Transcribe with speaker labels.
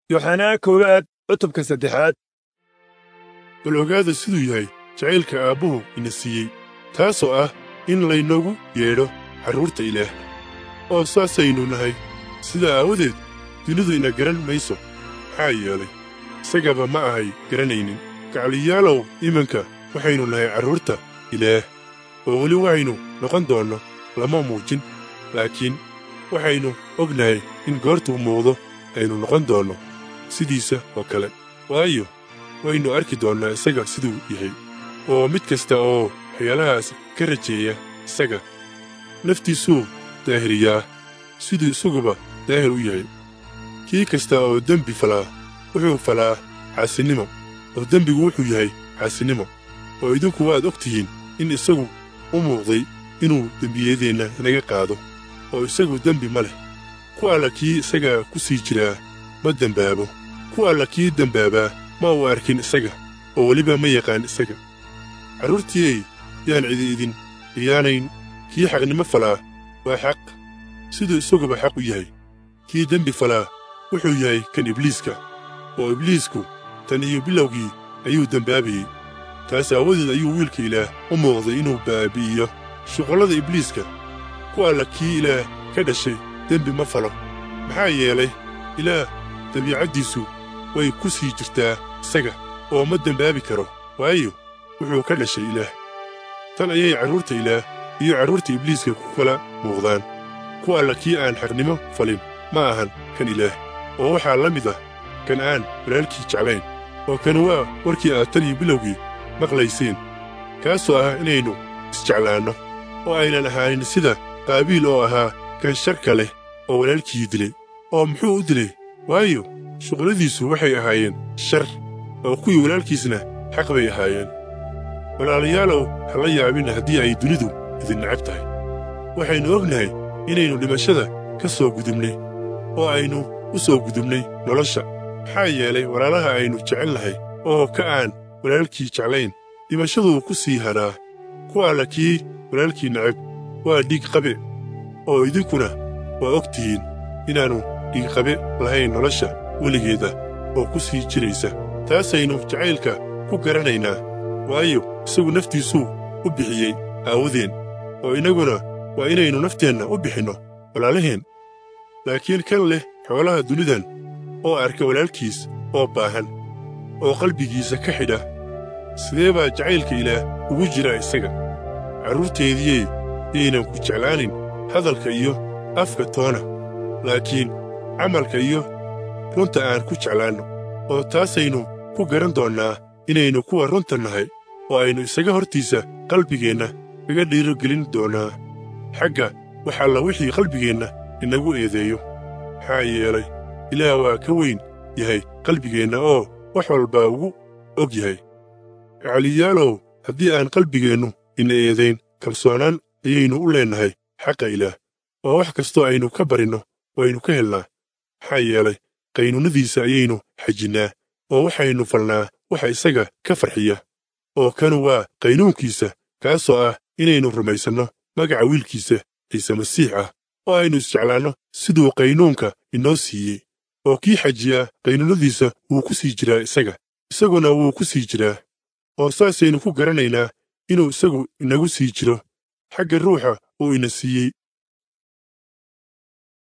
Speaker 1: yoxanaa koowaad cutubka saddexaad
Speaker 2: bal ogaada siduu yahay jacaylka aabbuhu ina siiyey taasoo ah in laynoogu yeedho carruurta ilaah oo saasaynu nahay sidaa aawadeed dunidu ina garan mayso maxaa yeelay isagaba ma ahay garanaynin gacliyaalow iminka waxaynu nahay carruurta ilaah oo weli waxaynu noqon doonno lama muujin laakiin waxaynu ognahay in goortuu muuqdo aynu noqon doonno sidiisa oo kale waayo waynu arki doonnaa isaga siduu yahay oo mid kasta oo waxyaalahaas ka rajeeya isaga naftiisuu daahiriyaa siduu isaguba daahir u yahay kii kasta oo dembi falaa wuxuu falaa xaasinimo oo dembigu wuxuu yahay xaasinimo oo idinku waad og tihiin in isagu u muuqday inuu dembiyadeenna naga qaado oo isagu dembi ma leh ku alla kii isaga ku sii jiraa ma dembaabo ku alla kii dembaabaa ma uu arkin isaga oo weliba ma yaqaan isaga carruurtiiyey yaan cidi idin khiyaanayn kii xaqnimo falaa waa xaq siduu isaguba xaq u yahay kii dembi falaa wuxuu yahay kan ibliiska oo ibliisku tan iyo bilowgii ayuu dembaabayey taas aawadeed ayuu wiilka ilaah u muuqday inuu baabi'iyo shuqollada ibliiska ku alla kii ilaah ka dhashay dembi ma falo maxaa yeelay ilaah dabiicaddiisu way ku sii jirtaa isaga oo ma dembaabi karo waayo wuxuu ka dhashay ilaah tan ayay carruurta ilaah iyo carruurta ibliiska ku kala muuqdaan ku alla kii aan xaqnimo falin ma ahan kan ilaah oo waxaa la mid ah kan aan walaalkii jeclayn oo kan waa warkii aad tan iyo bilowgii maqlayseen kaasoo ah inaynu isjeclaanno oo aynan ahaanin sida qaabiil oo ahaa kan sharka leh oo walaalkii dilay oo muxuu u dilay waayo shuqladiisu waxay ahaayeen shar oo kuwii walaalkiisna xaq bay ahaayeen walaalayaalow ha la yaabin haddii ay dunidu idin necab tahay waxaynu ognahay inaynu dhimashada ka soo gudubnay oo aynu u soo gudubnay nolosha maxaa yeelay walaalaha aynu jecel nahay oo ka aan walaalkii jeclayn dhimashaduu ku sii hadhaa ku alla kii walaalkii necab waa dhiig qabe oo idinkuna waa og tihiin inaannu dhiigqabe lahayn nolosha weligeeda oo ku sii jiraysa taasaynu jacaylka ku garanaynaa waayo isagu naftiisuu u bixiyey aawadeen oo innaguna waa inaynu nafteenna u bixinno walaalaheen laakiin kan leh xoolaha dunidan oo arka walaalkiis oo baahan oo qalbigiisa ka xidha sidee baa jacaylka ilaah ugu jira isaga carruurteediyey yaynan ku jeclaanin hadalka iyo afka toona laakiin camalka iyo runta aan ku jeclaanno oo taasaynu ku garan doonnaa inaynu kuwa runta nahay oo aynu isaga hortiisa qalbigeenna kaga dhiirogelin doonnaa xagga wax alla wixii qalbigeenna inagu eedeeyo maxaa yeelay ilaah waa ka weyn yahay qalbigeenna oo wax walbaa ugu og yahay gacaliyaalow haddii aan qalbigeennu ina eedayn kalsoonaan ayaynu u leennahay xaqa ilaah oo wax kastoo aynu ka barinno waynu ka helnaa maxaa yeelay qaynuunnadiisa ayaynu xajinnaa oo waxaynu falnaa waxa isaga ka farxiya oo kanu waa qaynuunkiisa kaasoo ah inaynu rumaysanno magaca wiilkiisa ciise masiix ah oo aynu isjeclaanno siduu qaynuunka inoo siiyey oo kii xajiyaa qaynuunnadiisa wuu ku sii jiraa isaga isaguna wuu ku sii jiraa oo saasaynu ku garanaynaa inuu isagu inagu sii jiro xagga ruuxa uu ina siiyey